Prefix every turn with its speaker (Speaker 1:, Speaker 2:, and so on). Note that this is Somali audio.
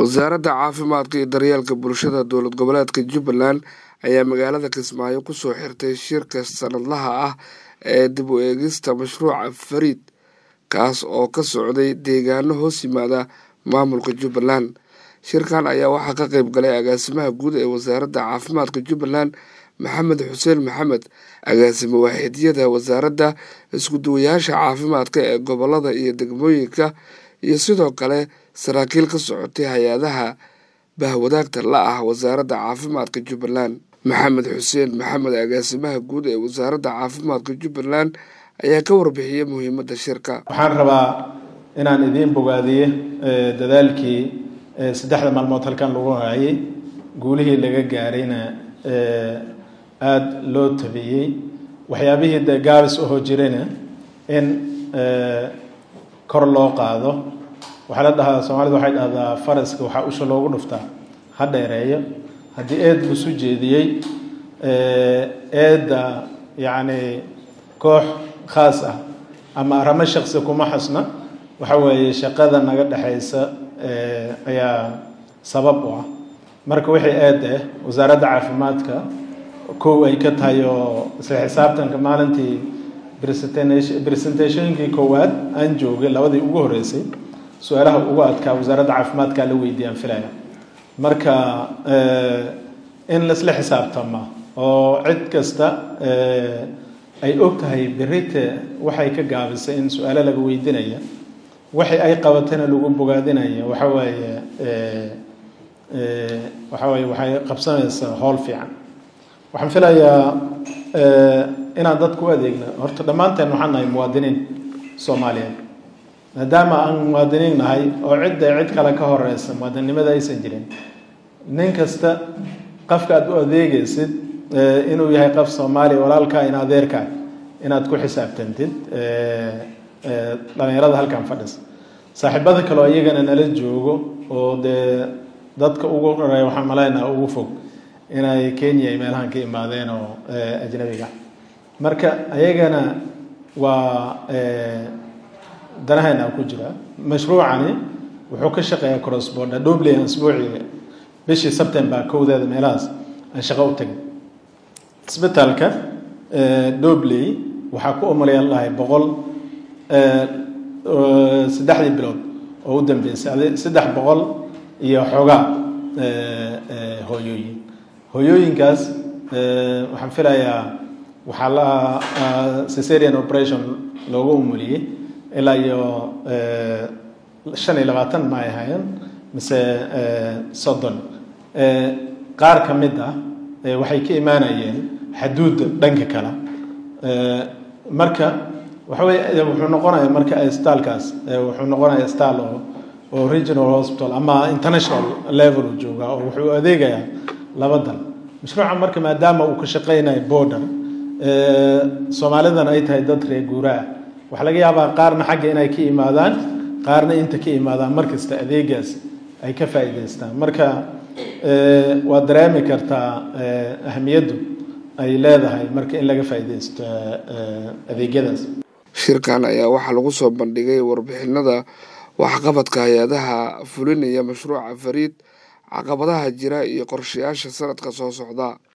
Speaker 1: wasaaradda caafimaadka iyo daryeelka bulshada dowlad goboleedka jubbaland ayaa magaalada kismaayo kusoo xirtay shirka sanadlaha ah ee dib u eegista mashruuca fariid kaas oo ka socday deegaano hoos yimaada maamulka jubbaland shirkan ayaa waxaa ka qeyb galay agaasimaha guud ee wasaaradda caafimaadka jubbaland maxamed xuseen maxamed agaasime waaxidyada wasaaradda isku-duwayaasha caafimaadka ee gobolada iyo degmooyinka iyo sidoo kale saraakiil ka socotay hay-adaha bahwadaagta la ah wasaaradda caafimaadka jubbaland maxamed xuseen maxamed agaasimaha guud ee wasaaradda caafimaadka jubbaland ayaa ka warbixiyey muhiimadda shirka
Speaker 2: waxaan rabaa inaan idiin bogaadiye dadaalkii saddexda maalmood halkan lagu hayay guulihii laga gaarayna aada loo tabiyey waxyaabihii dee gaabis ahoo jirayna in kor loo qaado waxaa la dhahaa soomaalida waxay dhahdaa faraska waxaa usha loogu dhuftaa ha dheereeyo haddii eed lasu jeediyey eedda yacni koox khaas ah ama aramo shaksi kuma xasna waxa weeye shaqada naga dhexaysa ayaa sabab u ah marka wixii eed ah wasaaradda caafimaadka kow ay ka tahay oo isla xisaabtanka maalintii presentationkii koowaad aan joogay labadii ugu horeysay su-aalaha ugu adkaa wasaaradda caafimaadkaa la weydiiyaan filaya marka in laisla xisaabtama oo cid kasta ay og tahay berite waxay ka gaabisay in su-aalo laga weydiinaya waxay ay qabatayna lagu bogaadinaya waxa weeye waxa weye waxay qabsanaysaa howl fiican waxaan filayaa inaan dadku u adeegna horta dhammaanteen waxaan nahay muwaadiniin soomaaliyeed maadaama aan muwaadiniin nahay oo cidda cid kale ka horeysa muwaadinnimada aysan jirin nin kasta qofka aad u adeegaysid inuu yahay qof soomaaliya walaalkaa in adeerkaa inaad ku xisaabtantid dhalinyarada halkan fadhisa saaxiibada kaleo iyagana nala joogo oo dee dadka ugu horeeya waxaan maleynaha ugu fog inay kenya ay meelahan ka imaadeen oo ajnabiga marka ayagana waa danahayna ku jira mashruucani wuxuu ka shaqeeyaa crossborder dublian asbuucii bishii september kowdeeda meelahaas aan shaqo u tagay isbitaalka dobley waxaa ku umalayan lahay boqol saddexdii bilood oo u dambeysay saddex boqol iyo xoogaa hooyooyin hooyooyinkaas waxaan filayaa waxaa la cesarian operation loogu umuliyey ilaa iyo shan iyo labaatan ma ay ahaayeen mise soddon qaar ka mid ah waxay ka imaanayeen xaduudda dhanka kale marka waxa weye wuxuu noqonaya marka staalkaas wuxuu noqonaya staal oo oo regional hospital ama international level u jooga oo wuxuu adeegayaa laba dal mashruuca marka maadaama uu ka shaqeynayo border soomaalidan ay tahay dad reer guuraah waxaa laga yaabaa qaarna xagga inay ka imaadaan qaarna inta ka imaadaan markasta adeegaas ay ka faa'iidaystaan marka waad dareemi kartaa ahamiyaddu ay leedahay marka in laga faa'iidaysto adeegyadaas
Speaker 1: shirkan ayaa waxaa lagu soo bandhigay warbixinada waxqabadka hay-adaha fulinaya mashruuca fariid caqabadaha jira iyo qorshayaasha sanadka soo socda